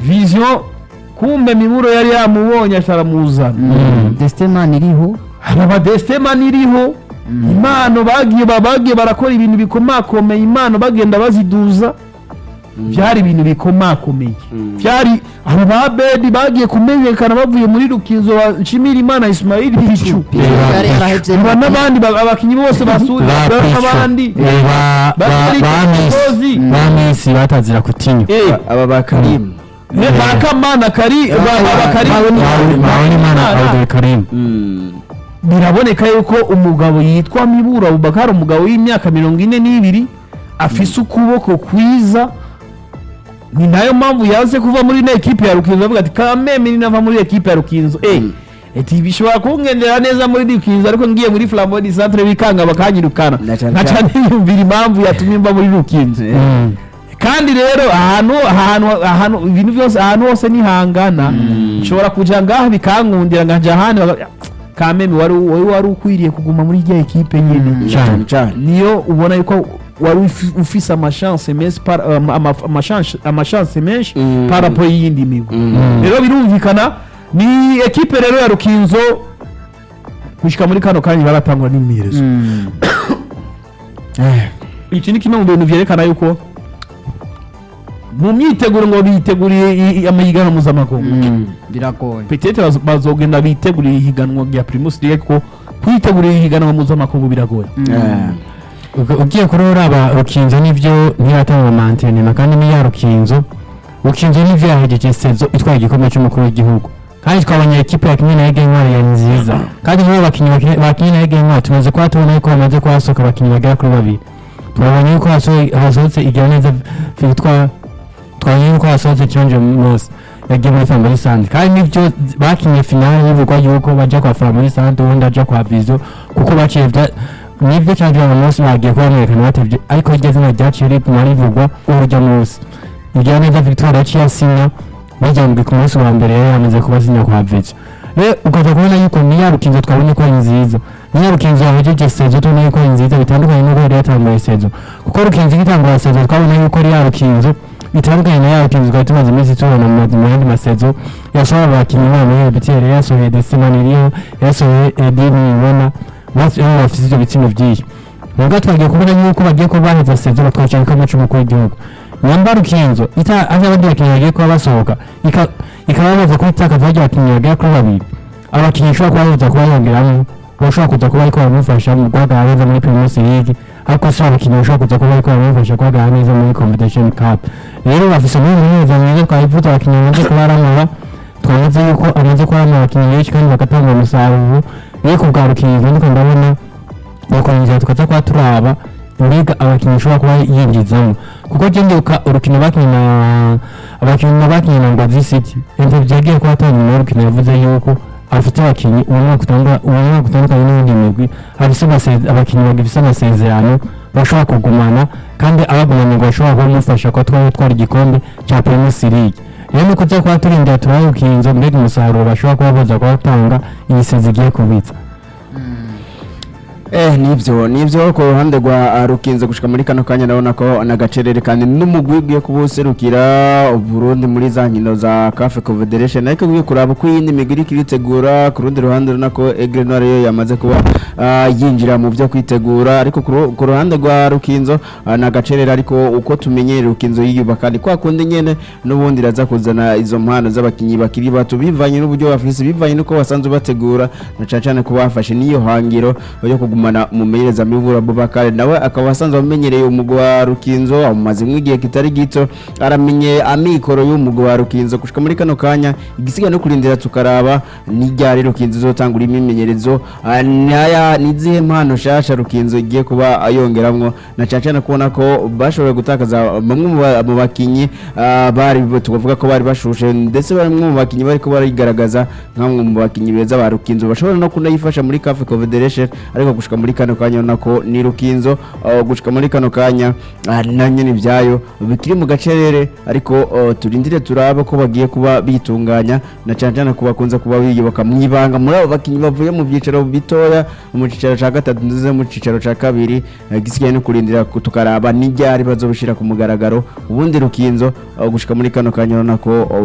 vision kumbe miburo yari yamubonye ataramuzana destemani iriho aba badestemani iriho impano bagiye ba- bagiye barakora ibintu bikomakomeye impano bagenda baziduza byari ibintu bikomakomeye byari aba ba bedi bagiye kumenyekana bavuye muri rukinzo wa nshimira imana ismail bicu yari yarahevye aba n'abandi ba- abakinnyi bose basura n'abandi Bakari Kikozi. bamisi batazira kutinywa Eh, aba ba karimu eh, bakamana kari ba- ba- bakari Mpabonimana Abdul Karim Mm. biraboneka yuko umugabo yitwa mibura abubakari umugabo w'imyaka mirongo ine n'ibiri afise ukuboko kwiza ni nayo mpamvu yaze kuva muri ino ekipe ya rukinzo avuga ati kameme ninava muri ekipe ya rukinzo eh eti bishobora kungendera neza muri rukinzo ariko ngiye muri flambeau du centre bikanga bakanyirukana Na cane nkaca cane. niyumvira impamvu yatumye mba muri rukinzo Mm. kandi rero ahantu ahantu ahantu ibintu byose ahantu hose nihangana nshobora kuja ngaha bikankundira nkaja ahandi baka- kameme wari wari wari ukwiriye kuguma muri rya ekipe nyene cyane cyane niyo ubona yuko wari ufi- ufise amachance menshi par- ama- ama- amachance amachance menshi Mm. par rapport y'iyindi migwi Mm. rero birumvikana ni ekipe rero ya rukinzo gushika muri kano kanya baratangwa n'imiherezo iki ni kimwe mu bintu vyerekana yuko mu myiteguro ngo biteguriye i- i- amahiganwa mpuzamakungu biragoye petete bazo- bazogenda bitegurira ihiganwa rya primus league ko kwitegurira ihiganwa mpuzamakungu biragoye Eh. Uga- ugiye kuri uraba rukinzo nivyo ntiratanga mantenema kandi niya rukinzo rukinzo nivyo yahejeje sezo itwaye igikombe cy'umukuru w'igihugu kandi twabonye ekipe yakinye na Ege Ntwari ya nziza kandi muri abo bakinyi bakinye- bakinye na Ege Ntwari tumaze kuba tubona yuko bamaze kuhasohoka abakinyi bagera kuri babiri twabonye yuko hasohoye- hasohotse igira neza Victoire twabonye yuko hasohotse Chonje Mose yagiye muri Family Sand kandi nivyo bakinye finale bivugwa yuko baja kwa Family Sand ubundi aja kwa Vizo kuko baciye vya nibyo cyangwa uyu munsi bagiye kuba bamwerekana batevye ariko iryo zina ryaciye riguma rivugwa urujya munsi igira neza Victoire yaciye asinya bijyambwe ku munsi wa mbere yari yamaze kuba asinya kwa Vizo rero ukaza kubona yuko niya rukinzo twabonye ko ari nziza niya rukinzo yahejeje sezo tubona yuko ari nziza bitandukanye n'uko yari yatanguye sezo kuko rukinzo igitangura sezo twabona yuko ari ya rukinzo bitandukanye na ya rukinzo twari tumaze iminsi tubona mu mazi- mu yandi masezo yasohora abakinnyi babo muri Betel yasohoye Desimani iriho yasohoye Edini Ibona bose baba bafite ibyo bitsina byinshi nubwo twagiye kubona yuko bagiye kuba baheza sezo batwakira igikombe cy'umukuru w'igihugu nyamba rukinzo ita aho abandi bakinnyi bagiye kuba basohoka ika- ikaba yamaze kuba itakaza bajya abakinnyi bagera kuri babiri abakinnyi ishobora kuba baza kuba yongeramo bashobora kuza kuba ariko baramufasha mu guhagarara neza muri primus league ariko si abakinnyi bashobora kuza kuba ariko baramufasha guhagarara neza muri competition cup rero bafise muri mwiza mwiza twabivuze abakinnyi bamaze kuba baramura twamaze yuko amaze kuba aramura abakinnyi benshi kandi bagatanga umusaruro rero ku bwa rukinzo ndiko ndabona bakongera tukaza kuba turaba mbega abakinnyi ushobora kuba yinjizamo kuko je ndibuka urukino bakinnye na abakinnyi bakinnye na Ngozi City ivyo vyagiye kuba atanga urukino yavuze yuko afite abakinnyi uwo mwaka utandukanye uwo mwaka utandukanye n'iyindi migwi afise amase- abakinnyi bagifise amasezerano bashobora kugumana kandi abagumanye ngo bashobora kuba bamufasha kuba twaba twara igikombe cya Primus League rero nuko tuza kuba turindira turabe ukinzo mbega umusaruro bashobora kuba baza kuba batanga iyi sezi igiye kubitsa Eh nivyo nivyo ku ruhande rwa ah, rukinze gushika muri kano kanya ndabona ko nagacerere kandi n'umugwi ugiye kubuserukira Burundi muri za nkino za CAF Confederation ariko ugiye kuraba uko iyindi migwi iriko iritegura ku rundi ruhande urabona ko Aigle Noir yo yamaze kuba ah, yinjira mu byo kwitegura ariko ku ru- ku ruhande rwa rukinzo ah, nagacerere ariko uko tumenyere rukinzo yiyubaka ni kwa kundi nyene n'ubundi iraza kuzana izo mpano z'abakinyi bakiri bato bivanye n'uburyo bafise bivanye n'uko basanzwe bategura na cane cane ko bafashe n'iyo hangiro yo kugumana umumenyereza mibura Bubakare nawe akaba asanzwe amenyereye umugwi wa Rukinzo amumazemo igihe kitari gito aramenye amikoro y'umugwi wa Rukinzo gushika muri kano kanya igisigaye no kurindira tukaraba n'iryari Rukinzo izotangura imimenyerezo ah, naya nizihe mpano shasha Rukinzo igiye kuba ayongeramwo na cane cane kubona ko bashoboye gutakaza bamwe mu ba- mu bakinyi ah, bari tukavuga ko bari bashushe ndetse bamwe mu bakinyi bariko barigaragaza nk'amwe mu bakinyi beza ba Rukinzo bashobora no kunayifasha muri CAF Confederation ariko gushika muri kano kanya urabona ko ni Rukinzo ah, gushika muri kano kanya ah, na nyene ibyayo bikiri mu gacerere ariko ah, turindire turabe ko bagiye kuba bitunganya na cane cane ko bakunze kuba biyubaka mu ibanga muri abo bakinyi bavuye mu byicaro bitoya mu cicaro ca gatatu ndetse mu cicaro ca kabiri eh, gisigaye no kurindira ku- tukaraba n'iryari bazobishira ku mugaragaro ubundi Rukinzo ah, gushika muri kano kanya urabona ko ah,